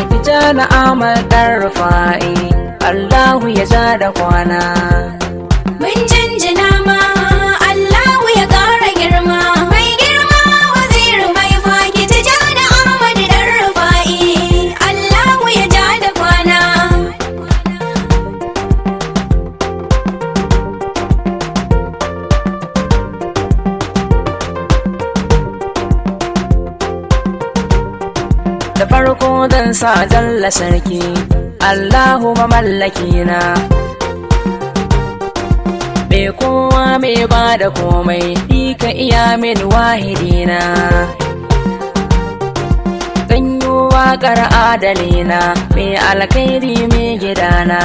tijana amal ɗan rufa'i Allahu ya ja da kwana Mun jinjina ma Allahu ya ƙara girma mai girma waziri mai faki tijjani Ahmad dan Rufa'i Allahu ya ja da kwana da farko zan sa jalla sarki Allahu mamallaki na me kowa mai ba da komai ni ka iya min wahidina zan yi waƙar adalina mai alkhairi mai gidana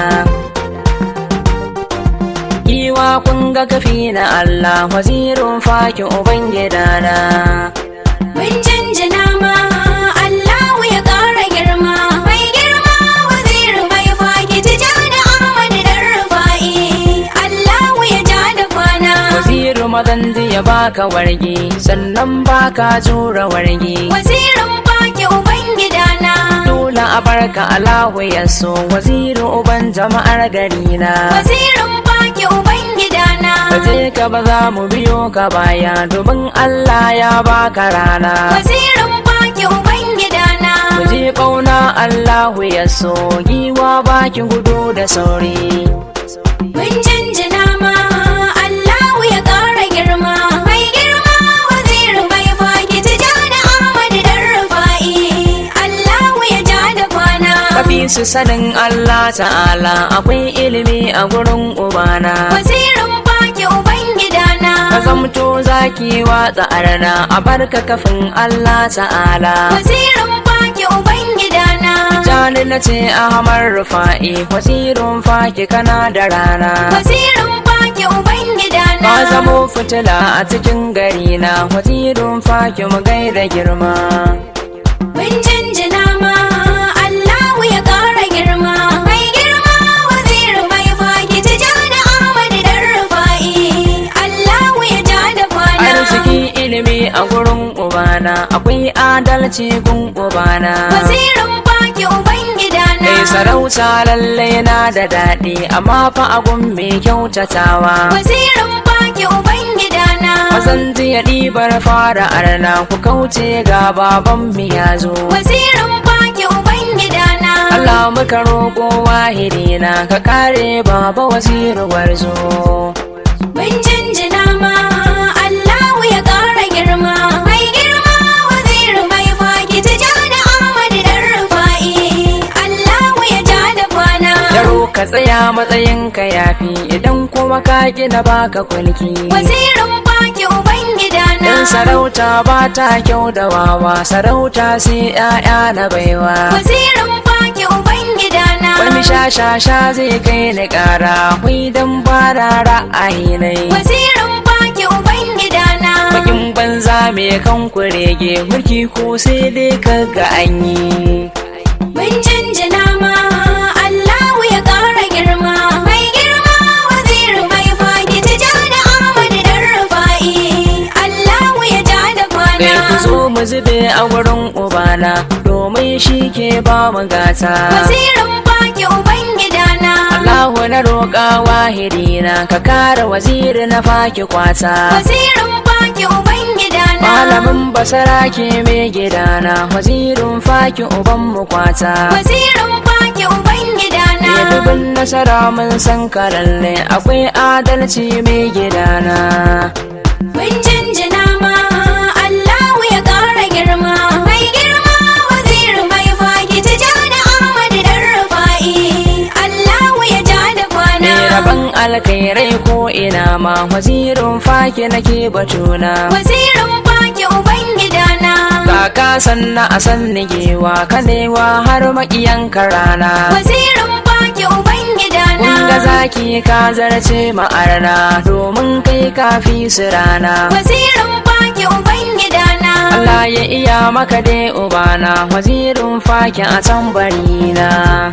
Giwa kun ga kafi na Allah wazirin faki uban gidana Mun jinjina ma Allahu ya ƙara girma mai girma waziri mai faki tijjani Ahmad dan Rufa'i Allahu ya ja da kwana Waziru mazan ya baka wargi sannan baka jura wargi Wazirin faki uban gidana Dole a barka Allahu ya so waziru uban jama'ar garina Wazirin faki uban gidana Kaje ka ba za mu biyo ka baya domin Allah ya baka rana Wazirin faki uban gidana Mu je ƙauna Allahu ya so giwa baki gudu da sauri Mun jinjina ma Allahu ya ƙara girma mai girma waziri mai faki tijjani Ahmad dan Rufa'i Allahu ya ja da kwana Kafi su sanin Allah ta'ala akwai ilimi a gurin ubana Wazirin faki uban gidana Ka zamto zaki watsa arna a barka kafin Allah ta'ala Wazirin faki uban gidana Jani na ce Ahmad Rufa'i wasirin faki kana da rana Wazirin faki uban gidana Ka zamo fitila a cikin gari na wasirin faki mu gaida girma Mun jinjina ma Allahu ya ƙara girma mai girma waziri mai faki tijjani Ahmad dan Rufa'i Allahu ya ja da kwana Arziki ilimi a gurin ubana akwai adalci gun ubana Wazirin faki uban gidana Kai sarauta lalle na da daɗi amma fa agun mai kyautatawa Wazirin faki uban gidana Mazan jiya ɗibar fara arna ku kauce ga baban mu ya zo Wazirin faki uban gidana Allah muka roƙo wahidina ka kare baba wasiru warzo Mun jinjina ma Allahu ya ƙara girma mai girma waziri mai faki tijjani Ahmad dan Rufa'i Allahu ya ja da kwana Yaro ka tsaya matsayin ka yafi idan kuma ka gina baka kulki Wazirin faki uban gidana Dan sarauta ba ta kyau da wawa sarauta sai 'ya'ya na baiwa Wazirin faki uban gidana Wani shashasha zai kai ni ƙara hui don bara ra'ayi nai Wazirin faki uban gidana Bakin banza mai kan kurege mulki ko sai dai kaga an yi Mun jinjina ma Allahu ya ƙara girma mai girma waziri mai faki tijjani Ahmad dan Rufa'i Allahu ya ja da kwana Dai ku zo mu zube a wurin ubana domin shi ke ba mu gata Wazirin faki uban gidana Allahu na roƙa wahidina ka kare waziri na faki kwata Wazirin faki uban gidana Malamin basara ke mai gidana wazirin faki uban mu kwata Wazirin faki uban gidana Ya dubin nasara mun san ka lalle akwai adalci mai gidana Mun jinjina ma Allahu ya ƙara girma mai girma waziri mai faki tijjani Ahmad dan Rufa'i Allahu ya ja da kwana Mai rabon alkhairai ko ina ma wazirin faki nake batuna Wazirin faki uban gidana Kaka sanna a san nigewa kanewa har makiyan rana Wazirin faki uban gidana Kun ga zaki ka zarce ma'arna domin kai kafi su rana Wazirin faki uban gidana Allah ya iya maka dai ubana wazirin faki a tambarina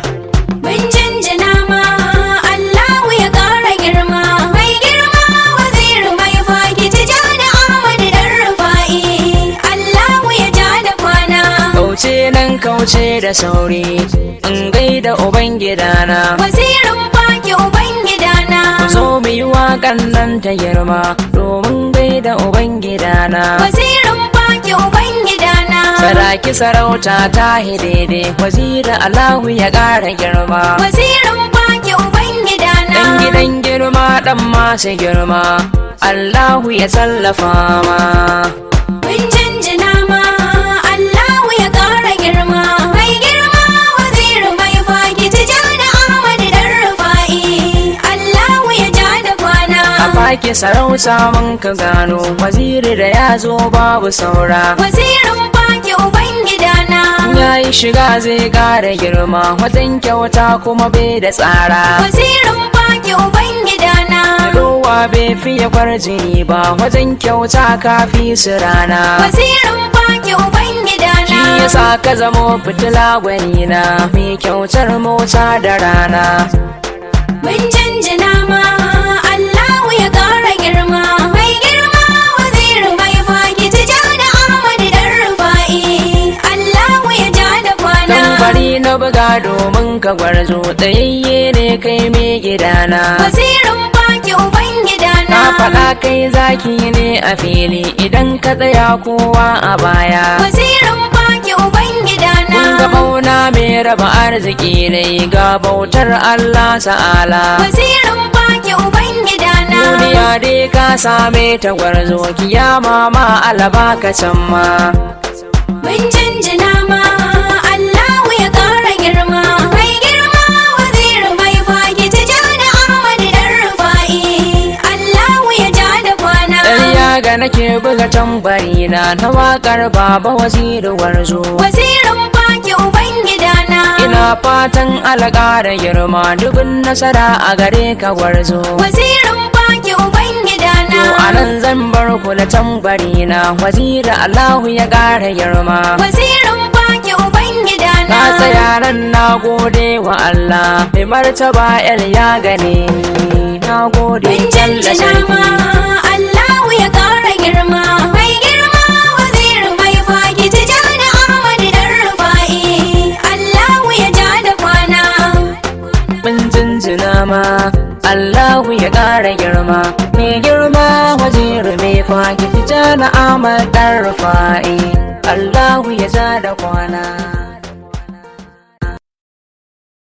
Mun jinjina ma Allahu ya ƙara girma mai girma waziri mai faki tijjani Ahmad dan Rufa'i Allahu ya ja da kwana Kauce nan kauce da sauri in gaida ubangidana Wazirin baki ubangidana. zo mu yi waƙan nan ta girma domin gaida ubangidana Wazirin baki ubangidana. saraki sarauta ta daidai wazira Allahu ya ƙara girma Wazirin baki ubangidana. Dan gidan girma dan masu girma Allahu ya tallafa ma Mun jinjina ma Allahu ya ƙara girma. Mai girma waziri mai faki tijani Ahmad dan Rufa'i. Allahu ya ja da kwana. a fake sarauta mun ka gano waziri da ya zo babu saura Wazirin baki ubangidana. ya yi shiga zai ƙara girma wajen kyauta kuma bai da tsara Wazirin baki ubangidana. Rowa bai fiye kwarjini ba wajen kyauta kafi su rana Wazirin baki ubangidana. Shi yasa ka zamo fitila gwanina mai kyautar mota da rana Mun jinjina ma Allahu ya ƙara girma. Mai girma waziri mai faki tijani Ahmad dan Rufa'i. Allahu ya ja da kwana. Dan bari na buga domin ka gwarzo tsayayye ne kai mai gidana Wazirin baki ubangidana. Na faɗa kai zaki ne a fili idan ka tsaya kowa a baya Wazirin baki ubangidana. Kun ga bauna mai raba arziki ne ga bautar Allah sa'ala Wazirin baki ubangidana. Duniya dai ka same ta gwarzo kiyama ma alaba ka can ma Mun jinjina ma Allahu ya ƙara girma. Mai girma waziri mai faki tijani Ahmad dan Rufa'i. Allahu ya ja da kwana. Ɗarya ga nake buga tambari na na waƙar baba waziri warzo Wazirin baki ubangidana. Ina fatan alƙa da girma dubin nasara a gare ka gwarzo Wazirin baki ubangidana. To a nan zan bar ku da tambari na wazira Allahu ya ƙara girma Wazirin baki ubangidana. Na tsaya nan na gode wa Allah mai martaba el ya gane ni na gode Mun jalla jinjina ma sarki Allahu ya ƙara girma. Mai girma waziri mai faki tijani Ahmad dan Rufa'i. Allahu ya ja da kwana. mun jinjina ma Allahu ya ƙara girma mai girma waziri mai kwaki tijana Ahmad ɗan rufa'i Allahu ya ja da kwana